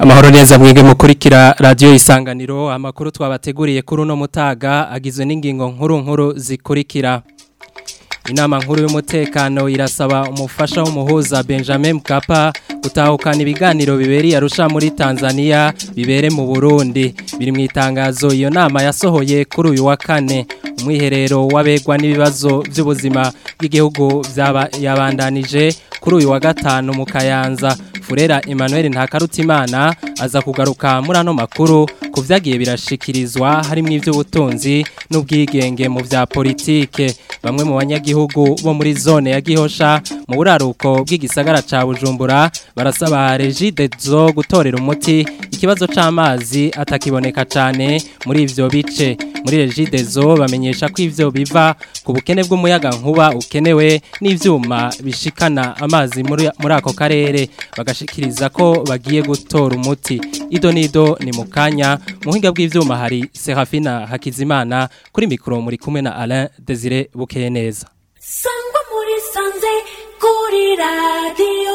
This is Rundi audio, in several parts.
Amahoro neza mwege mukurikira radio isanganiro amakuru twabateguriye kuri uno mutaga agizwe n'ingingo nkuru nkuru zikurikira Inama nkuru y'umutekano irasaba umufasha w'umuhuza Benjamin Mkapa gutahukana ibiganiro biberi arusha muri Tanzania bibere mu Burundi biri mu itangazo iyo nama yasohoye kuri uyu wa kane umwiherero wabegwa n'ibibazo by'ubuzima bw'igihugu yabandanije kuri uyu wa gatanu mu Kayanza Furera Emmanuel Ntakarutimana aza kugaruka muri ano makuru ku vyagiye birashikirizwa harimo ivy'ubutunzi n'ubwigenge mu vya politike bamwe mu banyagihugu bo muri zone ya Gihosha mu buraruko bw'igisagara ca Bujumbura barasaba Regide zo gutorera umuti ikibazo c'amazi atakiboneka cane muri ivyo bice muri Regide zo bamenyesha ko ivyo biva ku bukene bw'umuyaga nkuba ukenewe n'ivyuma bishikana amazi muri muri ako karere bagashikiriza ko bagiye gutora umuti ido nido ni mukanya muhinga bw'ivyuma hari Serafina Hakizimana kuri mikro muri kumwe na Alain Desire Bukeye neza Sangwa muri sanze kuri radio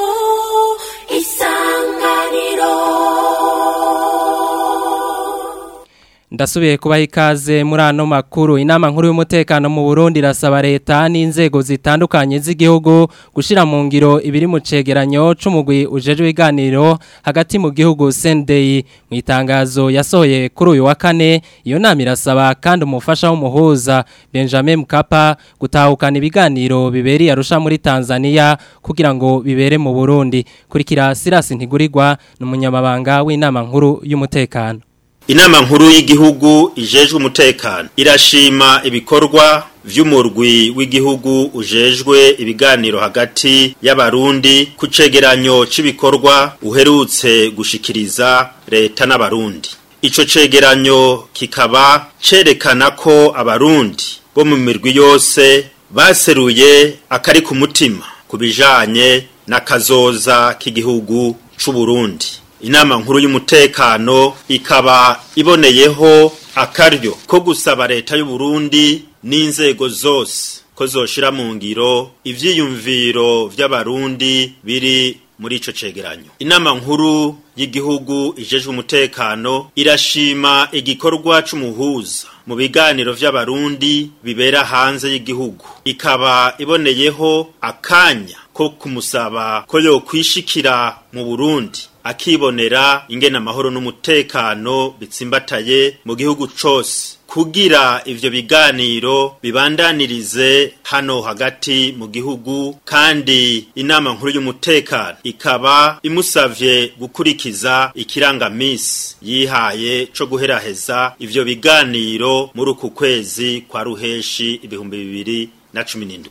isanganiro Ndasubiye kubaha ikaze muri ano makuru inama nkuru y'umutekano mu Burundi irasaba leta n'inzego zitandukanye z'igihugu gushira mu ngiro ibiri mu cegeranyo c'umugwi ujeje ibiganiro hagati mu gihugu Sendei mu itangazo yasohoye kuri uyu wa kane iyo nama irasaba kandi umufasha w'umuhuza Benjamin Mkapa gutahukana ibiganiro biberi arusha muri Tanzania kugira ngo bibere mu Burundi kurikira Silas Ntigurirwa n'umunyamabanga w'inama nkuru y'umutekano Inama nkuru y'igihugu ijejwe umutekano irashima ibikorwa vy'umurwi w'igihugu ujejwe ibiganiro hagati y'abarundi ku cegeranyo c'ibikorwa uherutse gushikiriza leta n'abarundi ico cegeranyo kikaba cerekana ko abarundi bo mu mirwi yose baseruye akari ku mutima ku bijanye n'akazoza k'igihugu c'uburundi inama nkuru y'umutekano ikaba iboneyeho akaryo ko gusaba leta y'u Burundi n'inzego zose ko zoshira mu ngiro ivyiyumviro vy'abarundi biri muri ico cegeranyo inama nkuru y'igihugu ijejwe umutekano irashima igikorwa c'umuhuza mu biganiro vy'abarundi bibera hanze y'igihugu ikaba iboneyeho akanya ko kumusaba ko yokwishikira mu Burundi akibonera ingena amahoro n'umutekano bitsimbataye mu gihugu cose kugira ivyo biganiro bibandanirize hano hagati mu gihugu kandi inama nkuru y'umutekano ikaba imusavye gukurikiza ikirangamisi yihaye co guheraheza ivyo biganiro muri uku kwezi kwa ruheshi ibihumbi bibiri na cumi n'indwi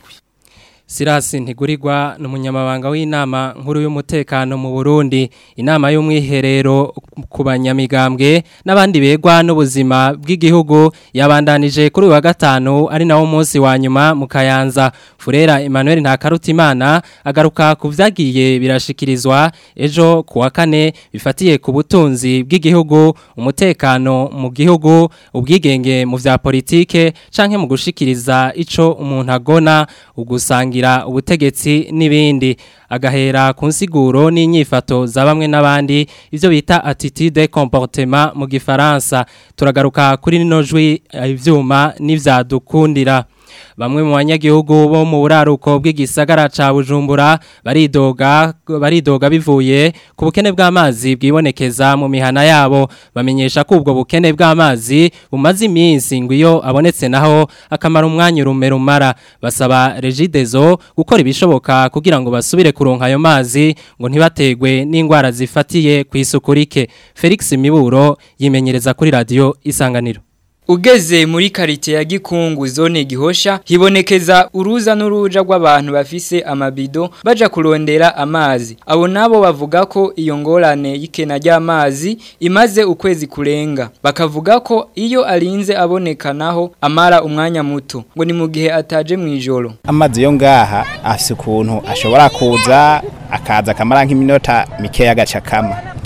Sirasi ntigurirwa n'umunyamabanga w'inama nkuru y'umutekano mu Burundi inama y'umwiherero ku banyamigambwe n'abandi begwa n'ubuzima bw'igihugu yabandanije kuri wa gatanu ari nawo munsi wa nyuma mu Kayanza Furera Emmanuel Ntakarutimana agaruka ku vyagiye birashikirizwa ejo ku wa kane bifatiye ku butunzi bw'igihugu umutekano mu gihugu ubwigenge mu vya politike canke mu gushikiriza ico umuntu agona ugusanga kugira ubutegetsi n'ibindi agahera ku nsiguro n'inyifato za bamwe n'abandi ivyo bita attitude comportement mu gifaransa turagaruka kuri nino jwi ivyuma n'ivyadukundira bamwe mu banyagihugu bo mu buraruko bw'igisagara ca Bujumbura baridoga baridoga bivuye ku bukene bw'amazi bwibonekeza mu mihana yabo bamenyesha ko ubwo bukene bw'amazi bumaze iminsi ngo iyo abonetse naho akamara umwanya urume rumara basaba Regidezo gukora ibishoboka kugira ngo basubire kuronka ayo mazi ngo ntibategwe n'indwara zifatiye ku isuku rike Felix Miburo yimenyereza kuri radio Isanganiro Ugeze muri karite ya gikungu zone gihosha hibonekeza uruza n'uruja rw'abantu bafise amabido baja kurondera amazi abo nabo bavuga ko iyo ngorane y'ikena ry'amazi imaze ukwezi kurenga bakavuga ko iyo arinze aboneka naho amara umwanya muto ngo ni mu gihe ataje mu ijoro amazi yo ngaha afise ukuntu ashobora kuza akaza akamara nk'iminota mikeya agaca kama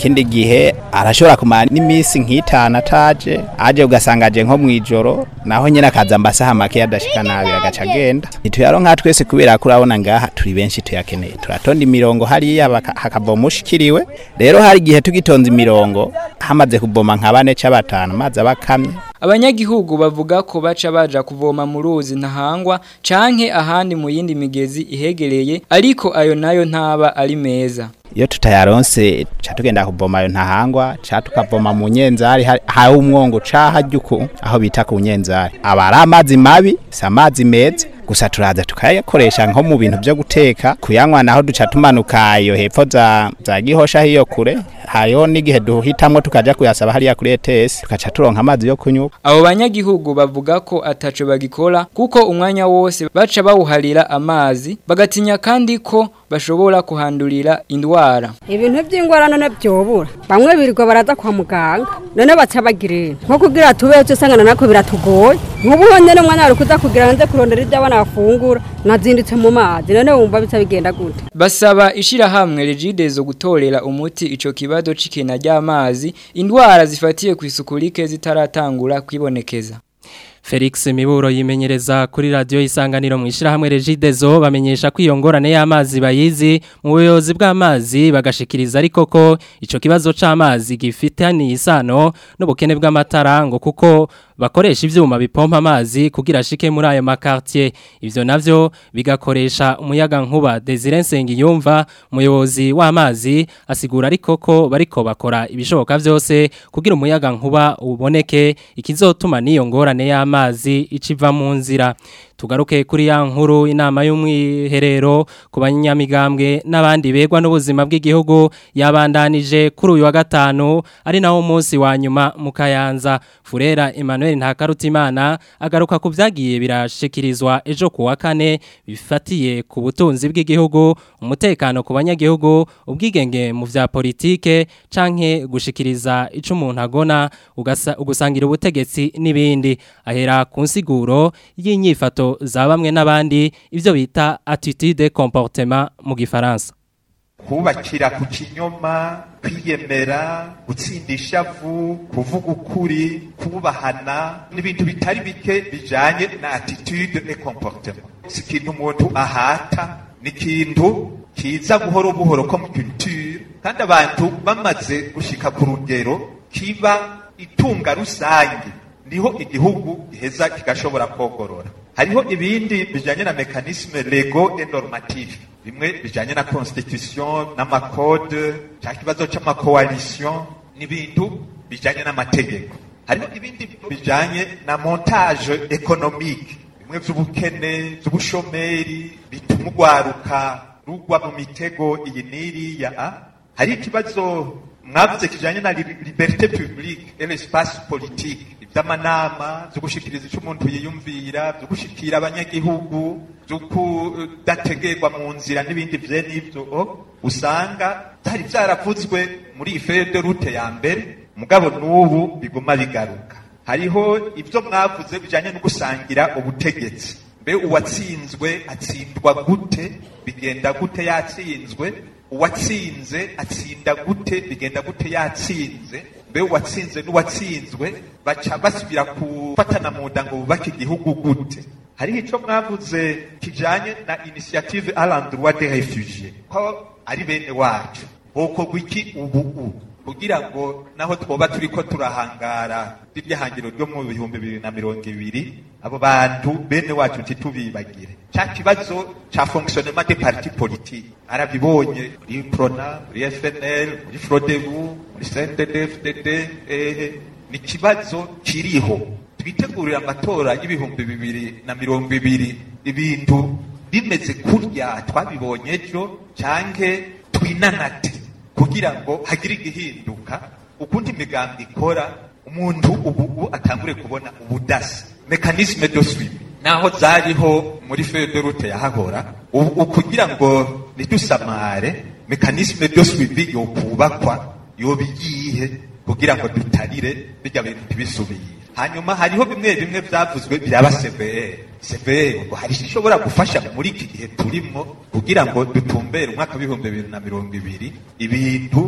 ikindi gihe arashobora kumara n'iminsi nk'itanu ataje aje ugasanga aje nko mw'ijoro naho nyine akaza amasaha make yadashika nabi agaca agenda ntituyaronka twese kubera ko urabona ngaha turi benshi tuyakeneye turatonda imirongo hariya baka- hakavoma ushikiriwe rero hari igihe tugitonze imirongo hamaze kuboma nka bane ca batanu amazi aba akamye Abanyagihugu bavuga ko baca baja kuvoma mu ruzi ntahangwa canke ahandi mu yindi migezi ihegereye ariko ayo nayo ntaba ari meza. iyo tutayaronse ca tugenda kuvoma ayo ntahangwa ca tukavoma mu nyenzari hari- hari umwongo ca harya uku aho bita ku nyenzari aba ari amazi mabi si amazi meza gusa turaza tukayakoresha nko mu bintu vyo guteka kuyanywa naho duca tumanuka iyo hepfo za, za gihosha hiyo kure hariho n'igihe duhitamwo tukaja kuyasaba hariya kuri ETS tukaca turonka amazi yo kunywa Abo banyagihugu bavuga ko ataco bagikora kuko umwanya wose baca bawuharira amazi bagatinya kandi ko bashobora kuhandurira indwara. ibintu by'ingwara none byobura bamwe birirwa baraza kwa muganga none baca bagirira nko kugira tubeho cyo usangana nako biratugoye nk'ubu honyine umwanya wari kuza kugira ngo nze kurondera ibyo abana bafungura nazindutse mu mazi none wumva bica bigenda gute Basaba ishirahamwe Regidezo gutorera umuti ico kibazo c'ikena ry'amazi indwara zifatiye ku isuku rike zitaratangura kwibonekeza. Felix Miburo yimenyereza kuri radio isanganiro mu ishirahamwe Regidezo bamenyesha ko iyo ngorane y'amazi bayizi mu buyobozi bw'amazi bagashikiriza ariko ko ico kibazo c'amazi gifitaniye isano n'ubukene bw'amatara ngo kuko bakoresha ivyuma bipompa amazi kugira ashike muri ayo makartier ivyo navyo bigakoresha umuyaga nkuba Desire Nsengiyumva umuyobozi w'amazi asigura ariko ko bariko bakora ibishoboka vyose kugira umuyaga nkuba uboneke ikizotuma niyo ngorane y'amazi iciva mu nzira tugaruke kuri ya nkuru inama y'umwiherero ku banyamigambwe n'abandi begwa n'ubuzima bw'igihugu yabandanije kuri uyu wa gatanu ari nawo munsi wa nyuma mu Kayanza Furera Emmanuel Ntakarutimana agaruka ku vyagiye birashikirizwa ejo ku wa kane bifatiye ku butunzi bw'igihugu umutekano ku banyagihugu ubwigenge mu vya politike canke gushikiriza ico umuntu agona ugasa- ugusangira ubutegetsi n'ibindi ahera ku nsiguro y'inyifato za bamwe n'abandi ivyo bita attitude comportement mu gifaransa kubakira ku kinyoma kwiyemera gutsinda ishavu kuvuga ukuri kubahana n'ibintu bitari bike bijanye na attitude et comportement si ikintu umuntu ahata ni ikintu kiza buhoro buhoro ko mu culture kandi abantu bamaze gushika ku rugero kiba itunga rusange niho igihugu giheza kigashobora kogorora hariho ibindi bijanye na mekanisme lego et normatif bimwe bijanye na constitution n'amakode cya kibazo c'amakoalition n'ibintu bijanye n'amategeko hariho ibindi bijanye na montage économique bimwe vy'ubukene vy'ubushomeri bituma urwaruka rugwa mu mitego iyi n'iriya ah. hari ikibazo mwavuze kijanye na li- liberté publique et l'espace politique ivy'amanama vyo gushikiriza ico umuntu yiyumvira vyo gushikira abanyagihugu vyo kudategerwa mu nzira n'ibindi vye n'ivyo oh, usanga vyari vyaravuzwe muri iyi feuille de route ya mbere mugabo n'ubu biguma bigaruka hariho ivyo mwavuze bijanye no gusangira ubutegetsi mbe uwatsinzwe atsindwa gute bigenda gute yatsinzwe uwatsinze atsinda gute bigenda gute yatsinze mbe uwatsinze n'uwatsinzwe baca basubira gufatana mu nda ngo bubake igihugu gute hariho ico mwavuze kijanye na initiative à l'endroit des réfugiés ko ari bene wacu bokorwa iki ubu ubu kugira ngo naho twoba turiko turahangara rirya hangiro ryo mu bihumbi bibiri na mirongo ibiri abo bantu bene wacu ntitubibagire ca kibazo ca fonctionnement des partis politiques arabibonye muri prona muri fnl muri frodebu muri cndd eh, ni ikibazo kiriho twitegurira amatora y'ibihumbi bibiri na mirongo ibiri ibintu bimeze kurya twabibonye ejo canke twinanate kugira ngo hagire igihinduka ukundi imigambi ikora umuntu ubu ubu atangure kubona ubudasa mekanisme de suivi naho zariho muri feuille de route yahahora ubu kugira ngo ntidusamare mekanisme de suivi yokubakwa yoba iyihe kugira ngo dutarire bijya bintu ntibisubire hanyuma hariho bimwe bimwe byavuzwe biraba severe severe ngo hari ishobora gufasha muri iki gihe turimo kugira ngo dutumbere umwaka w'ibihumbi bibiri na mirongo ibiri ibintu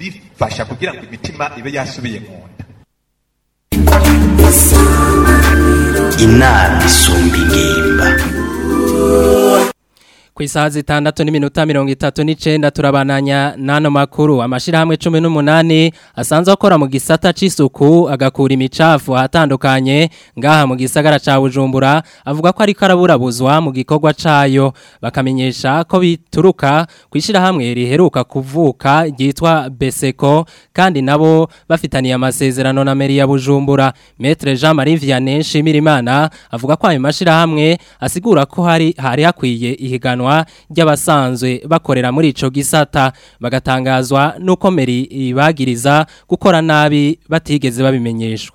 bifasha kugira ngo imitima ibe yasubiye mu nda inama isumba ingimba ku isaha zitandatu n'iminota mirongo itatu n'icenda turabananya n'ano makuru amashirahamwe cumi n'umunani asanzwe akora mu gisata c'isuku agakura imicafu ahatandukanye ngaha mu gisagara ca bujumbura avuga ko ariko araburabuzwa mu gikorwa cayo bakamenyesha ko bituruka ku ishirahamwe riheruka kuvuka ryitwa beseko kandi nabo bafitaniye amasezerano na meri ya bujumbura metre jean marie vianney nshimirimana avuga ko ayo mashirahamwe asigura ko hari hari hakwiye ihiganwa ihiganwa ry'abasanzwe bakorera muri ico gisata bagatangazwa nuko meri ibagiriza gukora nabi batigeze babimenyeshwa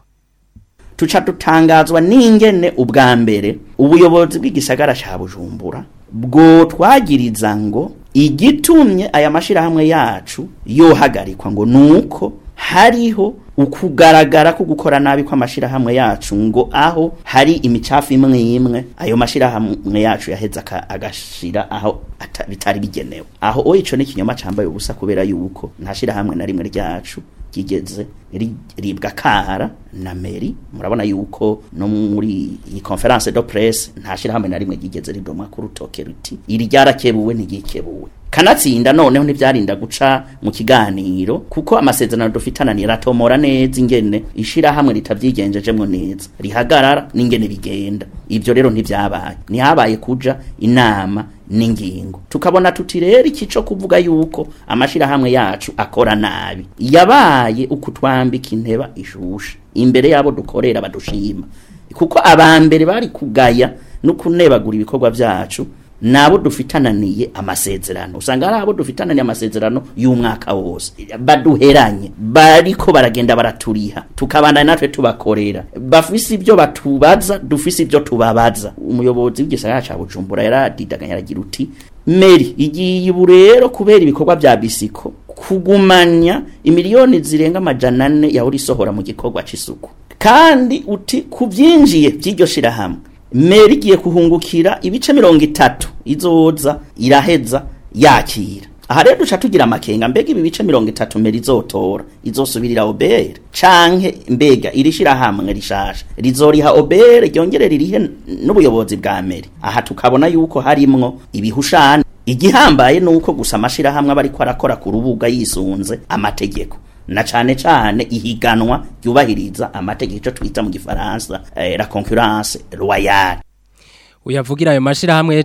tuca dutangazwa n'ingene ubwa mbere ubuyobozi bw'igisagara ca Bujumbura bwo twagiriza ngo igitumye aya mashirahamwe yacu yohagarikwa ngo nuko hariho ukugaragara ko gukora nabi kw'amashirahamwe yacu ngo aho hari imicafu imwe imwe ayo mashirahamwe yacu yaheza agashira aho bitari bigenewe aho o ico n'ikinyoma cambaye ubusa kubera yuko nta shirahamwe na rimwe ryacu ryigeze ribwa kahara na meri murabona yuko no muri iyi conference de presse nta shirahamwe na rimwe ryigeze ridomwa ku rutoke ruti iri ryarakebuwe ntigikebuwe kanatsinda noneho ntibyarinda guca mu kiganiro kuko amasezerano dufitana niratomora neza ingene ishirahamwe ritavyigengejemwo neza rihagarara n'ingene bigenda ivyo rero ntivyabaye ntihabaye kuja inama n'ingingo tukabona tuti rero ikico kuvuga yuko amashirahamwe yacu akora nabi yabaye ukutwambika inteba ishusha imbere yabo dukorera badushima kuko abambere bari kugaya no kunebagura ibikorwa vyacu nabo dufitananiye amasezerano usanga ari abo dufitananiye amasezerano y'umwaka wose baduheranye bariko baragenda baraturiha tukabandana natwe tubakorera bafise ibyo batubaza dufise ibyo tubabaza umuyobozi w'igisagara ca Bujumbura yaradidaganya aragira uti Meri igiye ubu rero kubera ibikorwa vya bisiko kugumanya imiliyoni zirenga amajana ane yahora isohora mu gikorwa c'isuku kandi uti kuvyinjiye vy'iryo shirahamwe meri igiye kuhungukira ibice mirongo itatu izoza iraheza yakira aha rero duca tugira amakenga mbega ibi bice mirongo itatu meri izotora izosubirira obere canke mbega iri shirahamwe rishasha rizoriha obere ryongere ririhe n'ubuyobozi bwa meri aha tukabona yuko harimwo ibihushane igihambaye nuko gusa amashirahamwe aba ariko arakora ku rubuga yisunze amategeko na cane cane ihiganwa ryubahiriza amategeko ico twita mu gifaransa eh, la concurrence royale uyavugira ayo mashirahamwe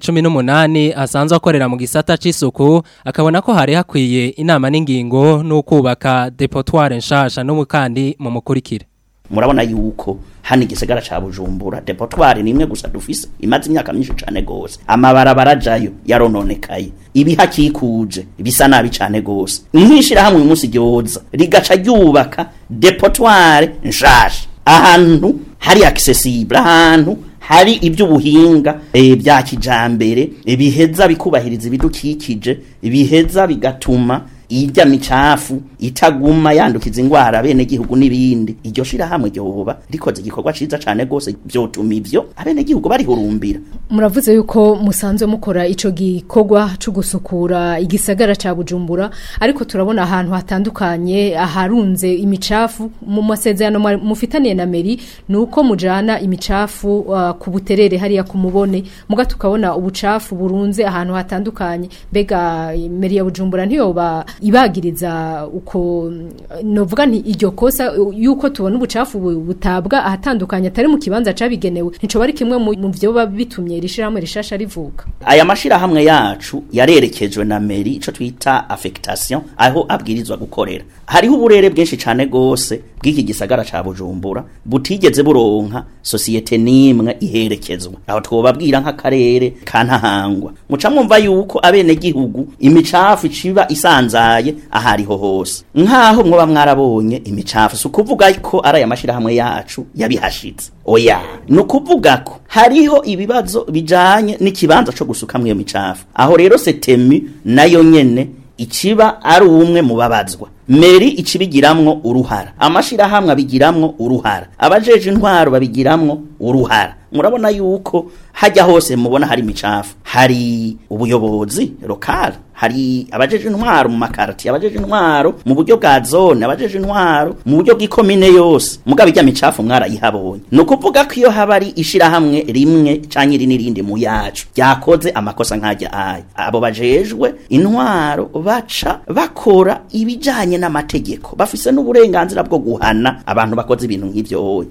18 asanzwe akorera mu gisata c'isuku akabona ko hari hakwiye inama n'ingingo no kubaka depotoire nshasha no mukandi mu mukurikire murabona yuko hano igisagara ca Bujumbura depotoire nimwe gusa dufise imaze imyaka myinshi cane gose amabarabara jayo yarononekaye ibihakikuje bisa nabi cane gose nkishira hamwe umunsi ryoza rigaca ryubaka depotoire nshasha ahantu hari accessible ahantu hari iby'ubuhinga e, bya kijambere biheza bikubahiriza ibidukikije biheza bigatuma irya micafu itaguma yandukiza ingwara bene gihugu n'ibindi iryo shira hamwe ryoba rikoze igikorwa ciza cane gose byotuma ivyo abene gihugu barihurumbira muravuze yuko musanzwe mukora ico gikorwa cyo gusukura igisagara ca Bujumbura ariko turabona ahantu hatandukanye aharunze imicafu mu masezerano mufitaniye na meri nuko mujana imicafu uh, ku buterere hariya ku mubone muga tukabona ubucafu burunze ahantu hatandukanye bega meri ya Bujumbura ntiyoba ibagiriza uko novuga nti iryo kosa yuko tubona ubucafu butabwa ahatandukanye atari mu kibanza cabigenewe ntico bari kimwe mu vyo bitumye rishiramwe rishasha rivuka aya mashira hamwe yacu yarerekejwe na meri ico twita affectation aho abwirizwa gukorera hariho uburere bwinshi cane gose bw'iki gisagara ca Bujumbura butigeze buronka societe nimwe iherekezwa aho twobabwira nk'akarere kantahangwa muca mwumva yuko abene gihugu imicafu iciba isanzaye ahariho hose nkaho mwoba mwarabonye imicafu si ukuvuga ko ari aya mashirahamwe yacu yabihashitse oya ni ukuvuga ko hariho ibibazo bijanye n'ikibanza co gusukamwo iyo micafu aho rero setemi nayo nyene ikiba ari umwe mu babazwa meri icibigiramwo uruhara amashirahamwe abigiramwo uruhara abajeje intwaro babigiramwo uruhara murabona yuko hajya hose mubona hari imicafu hari ubuyobozi lokal hari abajeje intwaro mu makarati abajeje intwaro mu buryo bwa zone abajeje intwaro mu buryo bw'ikomine yose mugabo ijya micafu mwarayihabonye ni ukuvuga ko iyo haba ari ishirahamwe rimwe canke iri n'irindi mu yacu ryakoze amakosa nk'ajya aya abo bajejwe intwaro baca bakora ibijanye n'amategeko bafise n'uburenganzira bwo guhana abantu bakoze ibintu nk'ivyo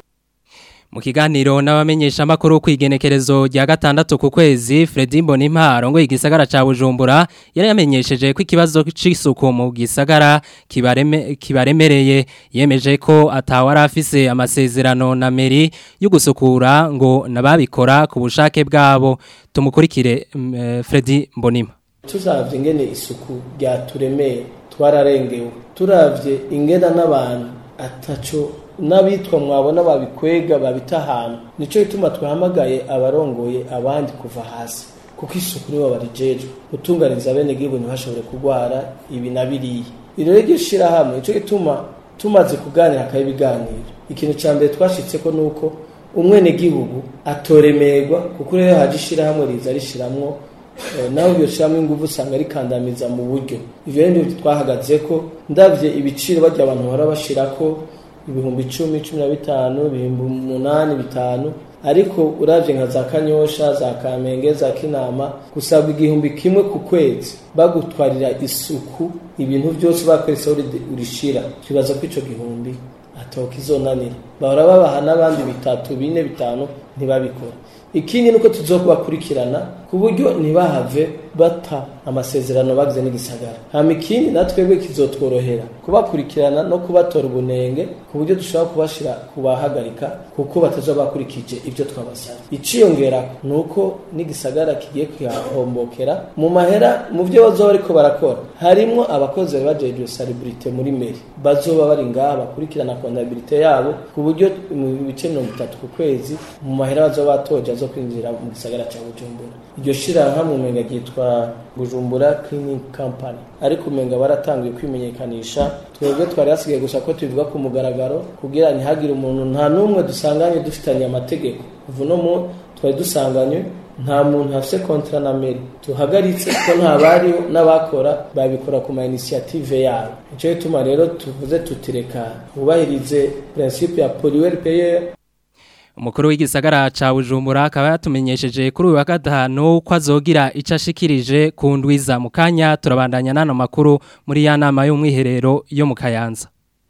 Mu kiganiro n'abamenyesha makuru kwigenekerezo rya gatandatu ku kwezi Fredy Mbonimparo ngo igisagara ca Bujumbura yari yamenyesheje ko ikibazo c'isuku mu gisagara kibareme kibaremereye yemeje ko atawara afise amasezerano na meri yo gusukura ngo nababikora ku bushake bwabo tumukurikire um, Fredy Mbonimpa tuzavye ingene isuku ryaturemeye twararengewe turavye ingena n'abantu ataco n'abitwa mwabona babikwega babita ahantu nico gituma twahamagaye abarongoye abandi kuva hasi kuko isuku nibo barijejwe gutunganiza bene gihugu ntibashobore kurwara ibi na biriya iro ryo shirahamwe nico gituma tumaze kuganira akaba ibiganiro ikintu ca mbere twashitseko nuko umwene gihugu atoremerwa kuko rero haje ishirahamwe riza rishiramwo nawe iryo shyiramo ingufu usanga rikandamiza mu buryo ibyo rero twahagaze ko ndabye ibiciro bajya abantu bahora bashyira ko ibihumbi icumi cumi na bitanu ibihumbi umunani bitanu ariko urabye nka za kanyosha za kamenge za kinama gusabwa igihumbi kimwe ku kwezi bagutwarira isuku ibintu byose bakweretse urishira twibaza ko icyo gihumbi atoka izonanira bahora babaha n'abandi bitatu bine bitanu ntibabikora ikindi nuko tuzokubakurikirana ku buryo ntibahave bata amasezerano bagize n'igisagara hama ikindi natwebwe kizotworohera kubakurikirana no kubatora ubunenge ku buryo dushobora kubashira kubahagarika kuko bataza bakurikije ibyo twabasabye iciyongera ni uko n'igisagara kigiye kuhahombokera mu mahera mu byo bazoba bariko barakora harimwo abakozi bari bajejwe salibrite muri meri bazoba bari ngaha bakurikirana kontabilite yabo ku buryo mu bice mirongo itatu ku kwezi mu mahera bazoba batoje zo kwinjira mu gisagara cya bujumbura iryo shirahamwe umenga ryitwa bujumbura cleaning company ariko umenga baratangiye kwimenyekanisha twebwe twari hasigaye gusa ko tubivuga ku mugaragaro kugira ntihagire umuntu nta n'umwe dusanganye dufitanye amategeko ubu no mu twari dusanganywe nta muntu afite kontra na meri tuhagaritse ko nta bariho n'abakora babikora ku ma initiative yabo nicyo gituma rero tuvuze tutireka bubahirize principe ya pollueur payer Umukuru w'igisagara ca Bujumbura akaba yatumenyesheje kuri uyu wa gatanu ko azogira ico ashikirije ku ndwiza mu kanya turabandanya nano makuru muri ya nama y'umwiherero yo mu Kayanza.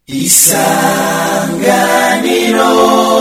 Isanganiro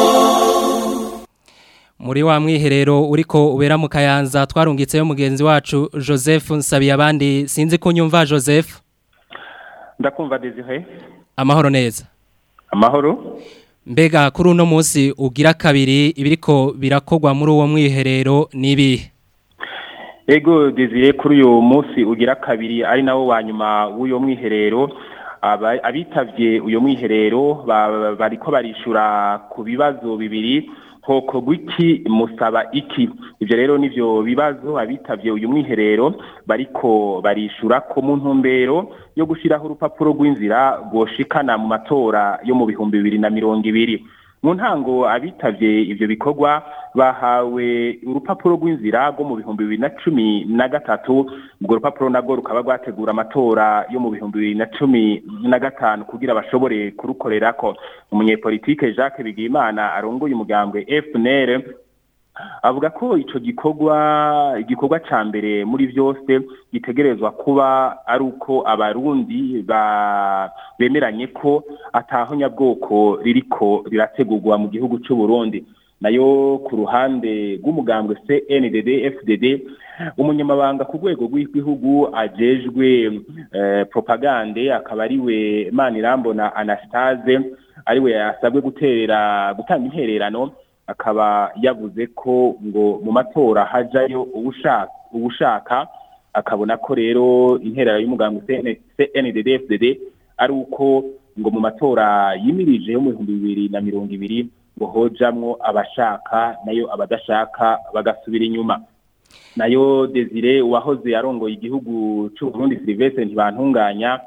Muri wa mwiherero uriko ubera mu Kayanza twarungitseyo mugenzi wacu Joseph Nsabiyabandi sinzi kunyumva Joseph. Ndakumva Desire. Amahoro neza. Amahoro. Mbega kuri uno munsi ugira kabiri ibiriko birakogwa muri uwo mwiherero nibi Ego Desire kuri uyu munsi ugira kabiri ari nawo wa nyuma w'uyo mwiherero abitavye uyo mwiherero bariko barishura ku bibazo bibiri hoko gwiki musaba iki ivyo rero nivyo bibazo abitavye uyu mwiherero bariko barishura ko mu ntumbero yo gushiraho urupapuro rw'inzira rwoshikana mu matora yo mu bihumbi bibiri na mirongo ibiri mu ntango abitavye ivyo bikorwa bahawe urupapuro rw'inzira rwo mu bihumbi bibiri na cumi na gatatu urwo rupapuro narwo rukaba rwategura amatora yo mu bihumbi bibiri na cumi na gatanu kugira bashobore kurukorerako umunyepolitike jacques bigimana arongoye umugambwe fnr avuga ko ico gikorwa igikorwa ca mbere muri vyose gitegerezwa kuba ari uko abarundi bemeranye ko ataho nyabwoko ririko rirategurwa mu gihugu c'u Burundi nayo ku ruhande rw'umugambwe CNDD FDD umunyamabanga ku rwego rw'igihugu ajejwe eh, propagande akaba ariwe Manirambona Anastase ariwe yasabwe guterera gutanga intererano akaba yavuze ko ngo mu matora hajayo ubushaka ubushaka akabona ko rero interera y'umugambwe CNDD-FDD ari uko ngo mu matora yimirije yo mu bihumbi bibiri na mirongo ibiri ngo hojamwo abashaka nayo abadashaka bagasubira inyuma nayo Desire uwahoze arongoye igihugu cy'u Burundi Sylvestre ntibantunganya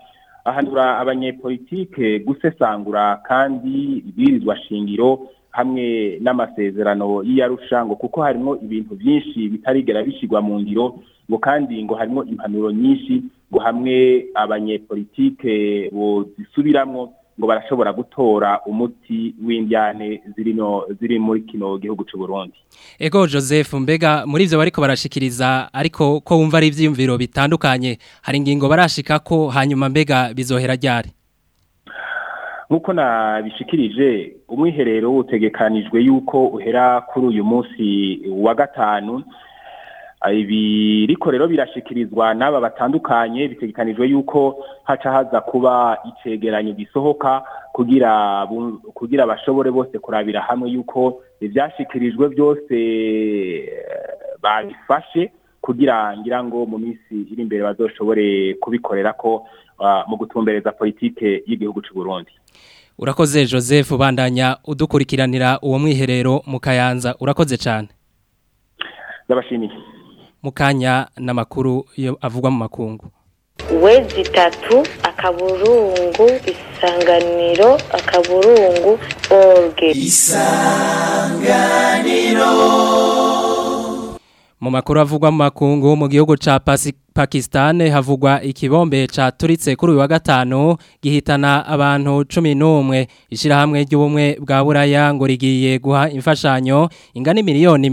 ahanura abanyepolitike gusesangura kandi ibirizwa shingiro hamwe n'amasezerano y'iyarusha ngo kuko harimo ibintu byinshi bitarigera bishyirwa mu ngiro ngo kandi ngo harimo impanuro nyinshi ngo hamwe abanyepolitike bozisubiramwo ngo barashobora gutora umuti w'indyane zirino ziri muri kino gihugu cy'u Burundi Ego Joseph mbega muri ivyo bariko barashikiriza ariko ko wumva ari ivyiyumviro bitandukanye hari ingingo barashika ko hanyuma mbega bizohera ryari nk'uko nabishikirije umwiherero utegekanijwe yuko uhera kuri uyu munsi wa gatanu ibiriko rero birashikirizwa n'aba batandukanye bitegekanijwe yuko haca haza kuba icegeranyo gisohoka kugira kugira bashobore bose kurabira hamwe yuko ivyashikirijwe byose babifashe kugira ngira ngo mu minsi iri imbere bazoshobore kubikorera ko mu gutumbereza politike y'igihugu cy'u Burundi Urakoze Joseph bandanya udukurikiranira uwo mwiherero mu Kayanza urakoze cyane Ndabashimiye Mukanya n'amakuru yo avugwa mu makungu wezi itatu akaburungu isanganiro akaburungu orge isanganiro mu makuru avugwa mu makungu mu gihugu ca Pakistan havugwa ikibombe caturitse kuri uyu wa gatanu gihitana abantu 11 ishirahamwe ry'ubumwe bwa Buraya ngo rigiye guha imfashanyo ingana miliyoni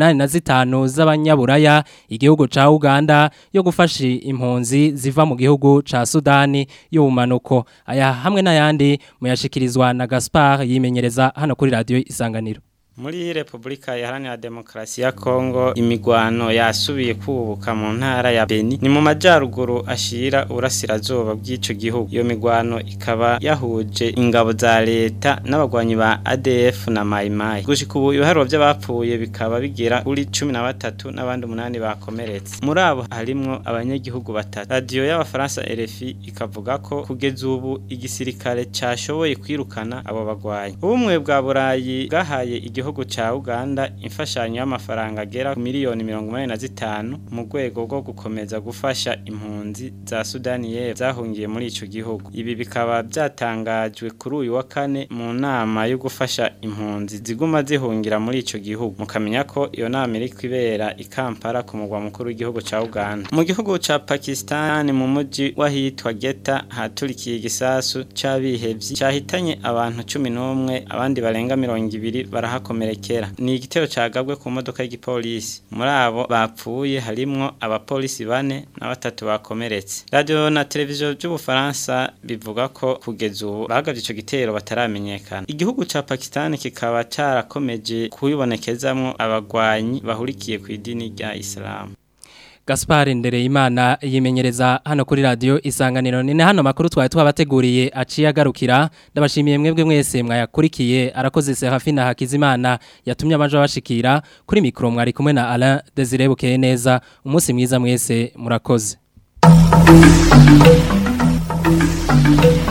85 z'abanyaburaya igihugu ca Uganda yo gufasha impunzi ziva mu gihugu ca Sudani y'ubumanuko aya hamwe n'ayandi muyashikirizwa na Gaspard yimenyereza hano kuri radio Isanganiro muri Republika Iharanira Demokarasi ya Kongo imigwano yasubiye kubuka mu ntara ya Beni ni mu majaruguru ashira urasirazuba bw'ico gihugu iyo migwano ikaba yahuje ingabo za leta n'abagwanyi ba ADF na Mai Mai gushika ubu ibiharuro by'abapfuye bikaba bigera kuri 13 n'abandi umunani bakomeretse muri abo harimwo abanyagihugu batatu radio y'abafaransa RFI ikavuga ko kugeza ubu igisirikare cashoboye kwirukana abo bagwanyi ubumwe bwa Burayi bwahaye igihugu ca Uganda imfashanyo y'amafaranga agera ku miliyoni 85 mu rwego rwo gukomeza gufasha impunzi za Sudani y'Epfo zahungiye muri ico gihugu ibi bikaba byatangajwe kuri uyu wa kane mu nama yo gufasha impunzi ziguma zihungira muri ico gihugu mukamenya ko iyo nama iri kwibera i Kampala ku mugwa mukuru w'igihugu ca Uganda mu gihugu ca Pakistan mu muji wahitwa Geta haturikiye igisasu c'abihevyi cyahitanye abantu 11 abandi barenga 200 barahako barakomerekera ni igitero cagabwe ku modoka y'igipolisi muri abo bapfuye harimwo abapolisi bane na batatu bakomeretse radio na televiziyo by'ubufaransa bivuga ko kugeza ubu bahagavye ico gitero bataramenyekana igihugu ca Pakistan kikaba carakomeje kubibonekezamwo abagwanyi bahurikiye ku idini rya Islam Gaspar Ndereyimana yimenyereza hano kuri radio isanganiro ni hano makuru twari twabateguriye aciye agarukira ndabashimiye mwebwe mwese mwayakurikiye arakoze Serafina Hakizimana yatumye amaje bashikira kuri mikro mwari kumwe na Alain Desire Bukeye neza umunsi mwiza mwese murakoze